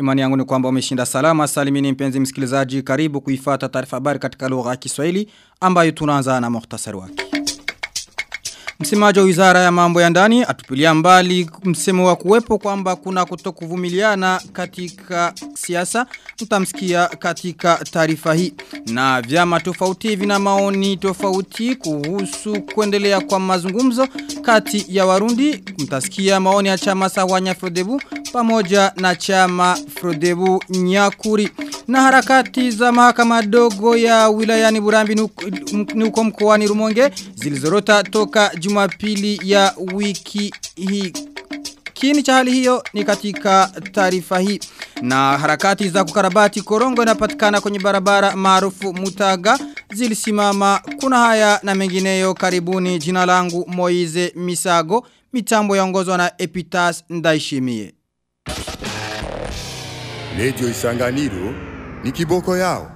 Imani yangu ni kwamba umeshinda salama salimini mpenzi msikilizaji karibu kuifata taarifa habari katika lugha ya Kiswahili ambayo tunaanza na muhtasari wake. Msemaji wa Wizara ya Mambo ya Ndani atupilia mbali msemo wa kuwepo kwamba kuna kutokuvumiliana katika siasa mtamsikia katika taarifa hii na vyama tofauti vina maoni tofauti kuhusu kuendelea kwa mazungumzo kati ya Warundi mtasikia maoni ya chama Sawanya Frodebu pamoja na chama Frodebu Nyakuri na harakati za mahakama dogo ya wilayani Burambi ni uko mkoani Rumonge zilizorota toka Jumapili ya wiki hii Kiini cha hali hiyo ni katika taarifa hii. Na harakati za kukarabati korongo inapatikana kwenye barabara maarufu Mutaga zilisimama. Kuna haya na mengineyo karibuni jina langu Moize Misago. Mitambo yaongozwa na Epitas Ndaishimie. Radio Isanganiro ni kiboko yao.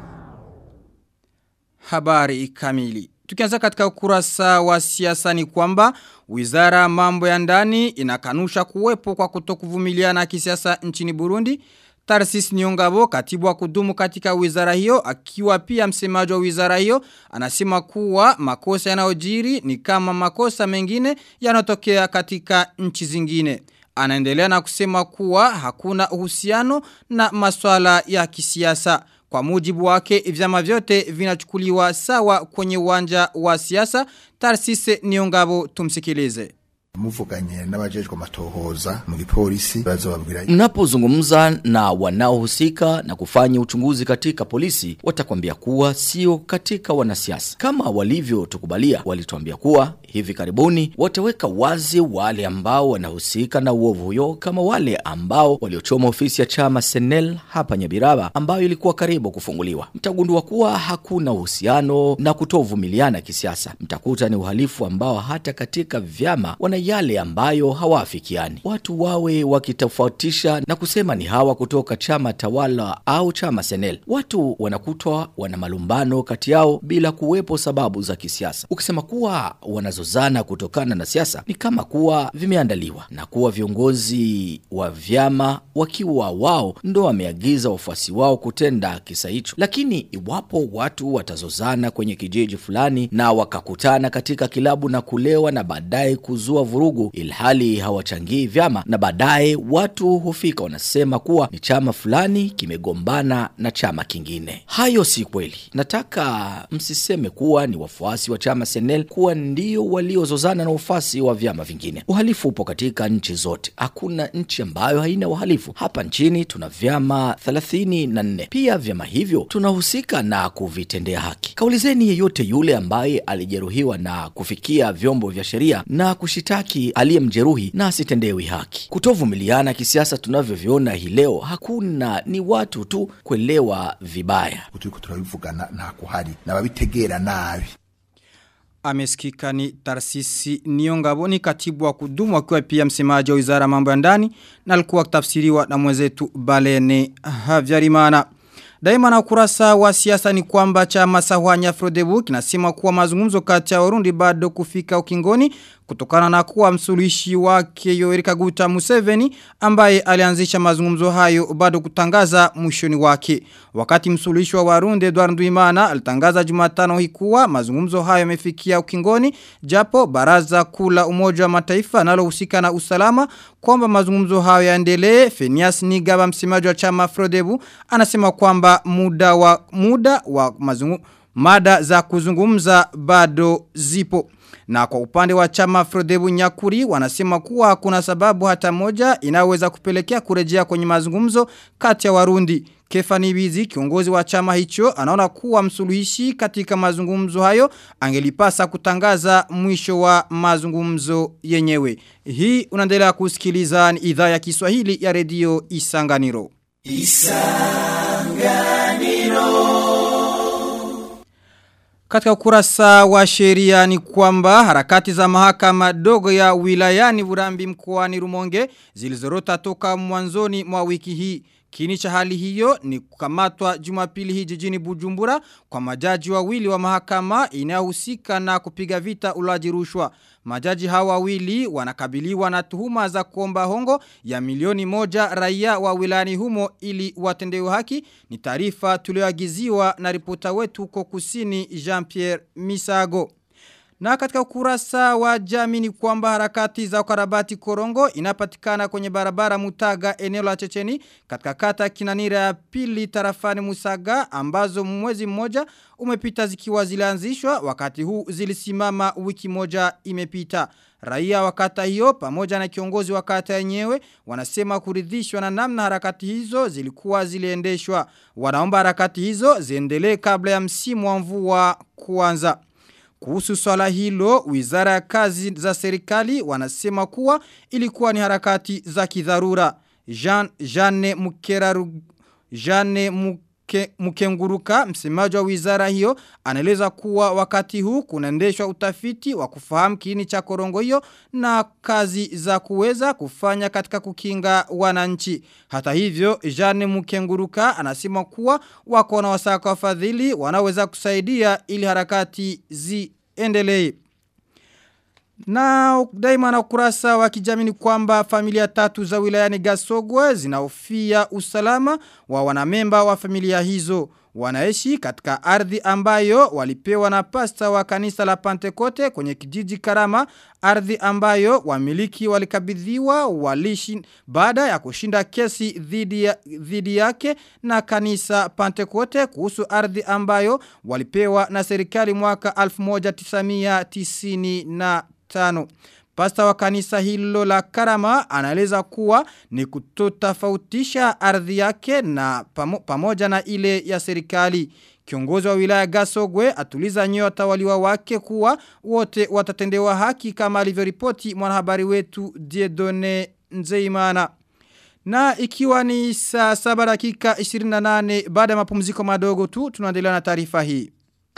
Habari kamili. Tukianza katika ukurasa wa siasa ni kwamba wizara mambo ya ndani inakanusha kuwepo kwa kutokuvumiliana kisiasa nchini Burundi. Tarsis Niongabo katibu wa kudumu katika wizara hiyo akiwa pia msemaji wa wizara hiyo anasema kuwa makosa yanayojiri ni kama makosa mengine yanotokea katika nchi zingine. Anaendelea na kusema kuwa hakuna uhusiano na maswala ya kisiasa. Kwa mujibu wake vyama vyote vinachukuliwa sawa kwenye uwanja wa siasa. Tarsise Niongabo tumsikilize muvuganye n'abajejwe amatohoza mu gipolisi bazobabwira Mnapozungumza na wanaohusika na kufanya uchunguzi katika polisi watakwambia kuwa sio katika wanasiasa. Kama walivyotukubalia walituambia kuwa hivi karibuni wataweka wazi wale ambao wanahusika na uovu huyo kama wale ambao waliochoma ofisi ya chama Senel hapa Nyabiraba ambayo ilikuwa karibu kufunguliwa. Mtagundua kuwa hakuna uhusiano na kutovumiliana kisiasa. Mtakuta ni uhalifu ambao hata katika vyama wana yale ambayo hawaafikiani. Watu wawe wakitofautisha na kusema ni hawa kutoka chama tawala au chama Senel. Watu wanakutwa wana malumbano kati yao bila kuwepo sababu za kisiasa. Ukisema kuwa wanazozana kutokana na siasa ni kama kuwa vimeandaliwa na kuwa viongozi wa vyama wakiwa wao ndo wameagiza wafuasi wao kutenda kisa hicho. Lakini iwapo watu watazozana kwenye kijiji fulani na wakakutana katika kilabu na kulewa na baadaye kuzua vurugu ilhali hawachangii vyama na baadaye watu hufika wanasema kuwa ni chama fulani kimegombana na chama kingine. Hayo si kweli. Nataka msiseme kuwa ni wafuasi wa chama Senel kuwa ndio waliozozana na wafuasi wa vyama vingine. Uhalifu upo katika nchi zote. Hakuna nchi ambayo haina uhalifu. Hapa nchini tuna vyama 34. Pia vyama hivyo tunahusika na kuvitendea haki. Kaulizeni yeyote yule ambaye alijeruhiwa na kufikia vyombo vya sheria na kushitaki aliyemjeruhi na asitendewi haki. Kutovumiliana kisiasa tunavyoviona hii leo hakuna, ni watu tu kuelewa vibaya. turiko turabivugana nta kuhari nababitegera nabi Amesikika ni Tarsisi Niongabo ni katibu wa kudumu akiwa pia msemaji wa wizara mambo ya ndani na alikuwa kutafsiriwa na mwenzetu Balene Havyarimana. Daima na ukurasa wa siasa ni kwamba chama Sahwanya Frodebu kinasema kuwa mazungumzo kati ya Warundi bado kufika ukingoni kutokana na kuwa msuluhishi wake Yoweri Kaguta Museveni ambaye alianzisha mazungumzo hayo bado kutangaza mwishoni wake. Wakati msuluhishi wa Warundi Edward Nduimana alitangaza Jumatano hii kuwa mazungumzo hayo yamefikia ukingoni japo baraza kula Umoja wa Mataifa nalohusika na usalama kwamba mazungumzo hayo yaendelee. Fenias Nigaba msemaji wa chama Frodebu anasema kwamba muda wa muda wa mazungumzo mada za kuzungumza bado zipo. Na kwa upande wa chama Frodebu Nyakuri wanasema kuwa kuna sababu hata moja inaweza kupelekea kurejea kwenye mazungumzo kati ya Warundi. Kefani Bizi kiongozi wa chama hicho anaona kuwa msuluhishi katika mazungumzo hayo angelipasa kutangaza mwisho wa mazungumzo yenyewe. Hii unaendelea kusikiliza ni idhaa ya Kiswahili ya redio Isanganiro. Katika ukurasa wa sheria ni kwamba harakati za mahakama dogo ya wilayani Burambi mkoani Rumonge zilizorota toka mwanzoni mwa wiki hii. Kini cha hali hiyo ni kukamatwa jumapili hii jijini Bujumbura kwa majaji wawili wa mahakama inayohusika na kupiga vita ulaji rushwa. Majaji hawa wawili wanakabiliwa na tuhuma za kuomba hongo ya milioni moja raia wa wilani humo ili watendewe haki. Ni taarifa tulioagiziwa na ripota wetu huko kusini Jean-Pierre Misago. Na katika ukurasa wa jamii ni kwamba harakati za ukarabati korongo inapatikana kwenye barabara mutaga eneo la checheni katika kata kinanira ya pili tarafani musaga ambazo mwezi mmoja umepita zikiwa zilianzishwa wakati huu zilisimama wiki moja imepita. Raia wa kata hiyo pamoja na kiongozi wa kata yenyewe wanasema kuridhishwa na namna harakati hizo zilikuwa ziliendeshwa. Wanaomba harakati hizo ziendelee kabla ya msimu wa mvua kuanza. Kuhusu swala hilo, wizara ya kazi za serikali wanasema kuwa ilikuwa ni harakati za kidharura. Jean, Jeanne Mukeraru, Jeanne Muke, Mukenguruka, msemaji wa wizara hiyo, anaeleza kuwa wakati huu kunaendeshwa utafiti wa kufahamu kiini cha korongo hiyo na kazi za kuweza kufanya katika kukinga wananchi. Hata hivyo, Jeanne Mukenguruka anasema kuwa wako na wasaka wafadhili wanaweza kusaidia ili harakati ziendelee. Na daima na ukurasa wa kijamii ni kwamba familia tatu za wilayani Gasogwe zinaofia usalama wa wanamemba wa familia hizo. Wanaishi katika ardhi ambayo walipewa na pasta wa kanisa la Pantekote kwenye kijiji Karama, ardhi ambayo wamiliki walikabidhiwa walishi baada ya kushinda kesi dhidi ya, dhidi yake na kanisa Pantekote kuhusu ardhi ambayo walipewa na serikali mwaka 1995 tano. Pasta wa kanisa hilo la karama anaeleza kuwa ni kutotafautisha ardhi yake na pamo, pamoja na ile ya serikali. Kiongozi wa wilaya Gasogwe atuliza nyoyo watawaliwa wake kuwa wote watatendewa haki kama alivyoripoti mwanahabari wetu Diedone Nzeimana. Na ikiwa ni saa saba dakika 28 baada ya mapumziko madogo tu tunaendelea na taarifa hii.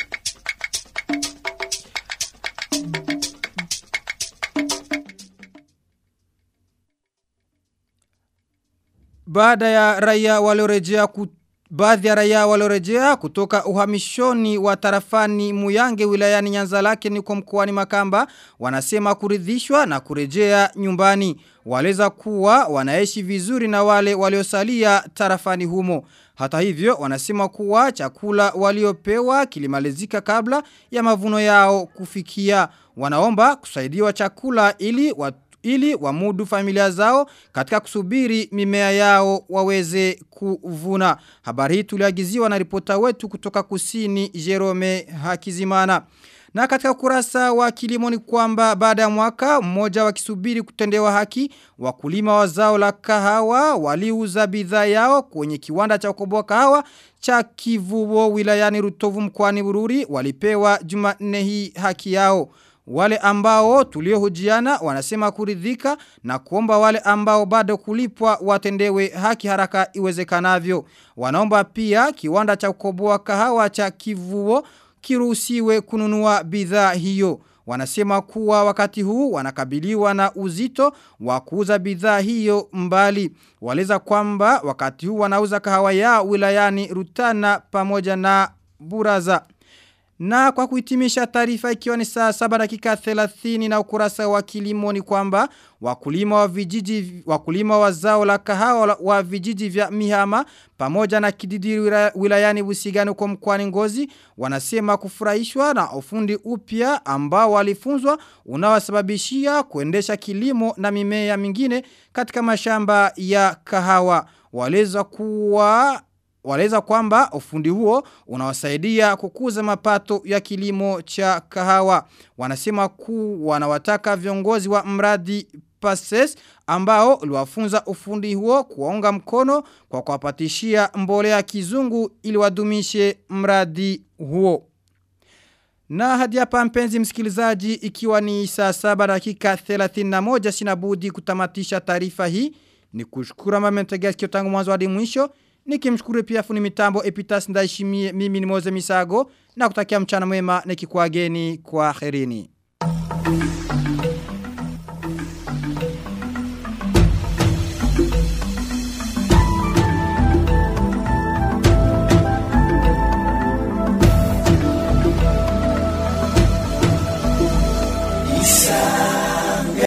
Baada ya raia waliorejea baadhi ya raia waliorejea kutoka uhamishoni wa tarafani Muyange wilayani Nyanza lake ni kwa mkoani Makamba wanasema kuridhishwa na kurejea nyumbani. Waleza kuwa wanaishi vizuri na wale waliosalia tarafani humo. Hata hivyo wanasema kuwa chakula waliopewa kilimalizika kabla ya mavuno yao kufikia. Wanaomba kusaidiwa chakula ili watu ili wamudu familia zao katika kusubiri mimea yao waweze kuvuna. Habari hii tuliagiziwa na ripota wetu kutoka kusini Jerome Hakizimana. Na katika kurasa wa kilimo ni kwamba baada ya mwaka mmoja wakisubiri kutendewa haki wakulima wa zao la kahawa waliuza bidhaa yao kwenye kiwanda cha kukoboa kahawa cha Kivubo wilayani Rutovu mkoani Bururi walipewa Jumanne hii haki yao. Wale ambao tuliohojiana wanasema kuridhika na kuomba wale ambao bado kulipwa watendewe haki haraka iwezekanavyo. Wanaomba pia kiwanda cha kukoboa kahawa cha kivuo kiruhusiwe kununua bidhaa hiyo. Wanasema kuwa wakati huu wanakabiliwa na uzito wa kuuza bidhaa hiyo mbali. Waleza kwamba wakati huu wanauza kahawa ya wilayani Rutana pamoja na Buraza. Na kwa kuhitimisha taarifa ikiwa ni saa saba dakika 30 na ukurasa wa kilimo ni kwamba wakulima wa vijiji wakulima wa zao la kahawa wa vijiji vya Mihama pamoja na kididi wilayani Busigani kwa mkoani Ngozi wanasema kufurahishwa na ufundi upya ambao walifunzwa unawasababishia kuendesha kilimo na mimea mingine katika mashamba ya kahawa waleza kuwa Waleza kwamba ufundi huo unawasaidia kukuza mapato ya kilimo cha kahawa. Wanasema ku wanawataka viongozi wa mradi PASES ambao uliwafunza ufundi huo kuwaunga mkono kwa kuwapatishia mbolea kizungu ili wadumishe mradi huo. Na hadi hapa mpenzi msikilizaji ikiwa ni saa saba dakika 31 sinabudi kutamatisha taarifa hii ni kushukura mamentegea sikio tangu mwanzo hadi mwisho Nikimshukuru pia funi mitambo Epitas ndaishimie mimi ni Moze Misago na kutakia mchana mwema nikikuageni kwa herini. Isa.